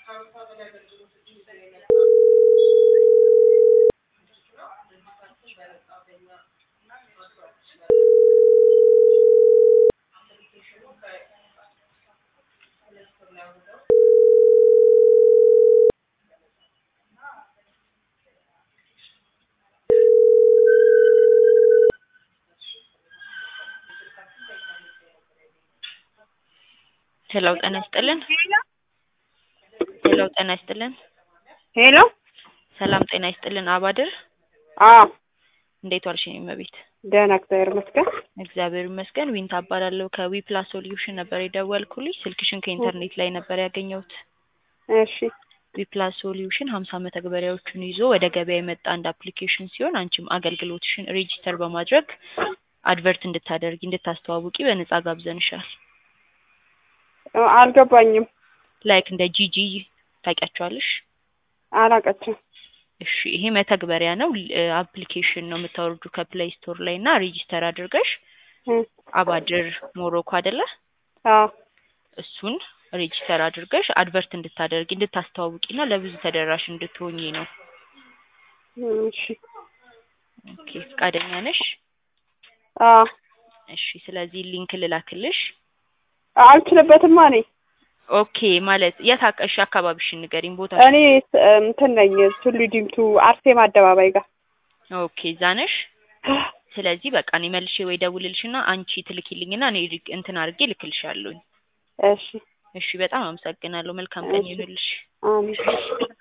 ሄሎ ጤና ይስጥልን። ሄሎ ጤና ይስጥልን። ሄሎ ሰላም ጤና ይስጥልን። አባድር አዎ እንዴት ዋልሽ? የኔ እመቤት ደህና እግዚአብሔር ይመስገን። እግዚአብሔር ይመስገን። ዊንታ እባላለሁ ከዊ ፕላስ ሶሉሽን ነበር የደወልኩልሽ። ስልክሽን ከኢንተርኔት ላይ ነበር ያገኘሁት። እሺ ዊ ፕላስ ሶሉሽን ሀምሳ መተግበሪያዎችን ይዞ ወደ ገበያ የመጣ አንድ አፕሊኬሽን ሲሆን አንቺም አገልግሎትሽን ሬጂስተር በማድረግ አድቨርት እንድታደርጊ እንድታስተዋውቂ በነጻ ጋብዘንሻል። አልገባኝም። ላይክ እንደ ጂጂ ታውቂያቸዋለሽ? አላቀችም። እሺ ይሄ መተግበሪያ ነው፣ አፕሊኬሽን ነው የምታወርዱ ከፕሌይ ስቶር ላይ እና ሬጂስተር አድርገሽ አባድር ሞሮኮ አይደለ? አዎ እሱን ሬጂስተር አድርገሽ አድቨርት እንድታደርጊ እንድታስተዋውቂና ለብዙ ተደራሽ እንድትሆኚ ነው። እሺ ኦኬ ፈቃደኛ ነሽ? አዎ እሺ ስለዚህ ሊንክ ልላክልሽ። አልችልበትማ እኔ ኦኬ ማለት የት አቀሽ አካባቢሽን ንገሪኝ ቦታ። እኔ እንትን ነኝ ቱሉ ዲምቱ አርሴማ አደባባይ ጋር። ኦኬ እዛ ነሽ? ስለዚህ በቃ እኔ መልሼ ወይ ደውልልሽና አንቺ ትልኪልኝና እኔ እንትን አድርጌ ልክልሻለሁኝ። እሺ እሺ በጣም አመሰግናለሁ። መልካም ቀን ይሁንልሽ። አሜን።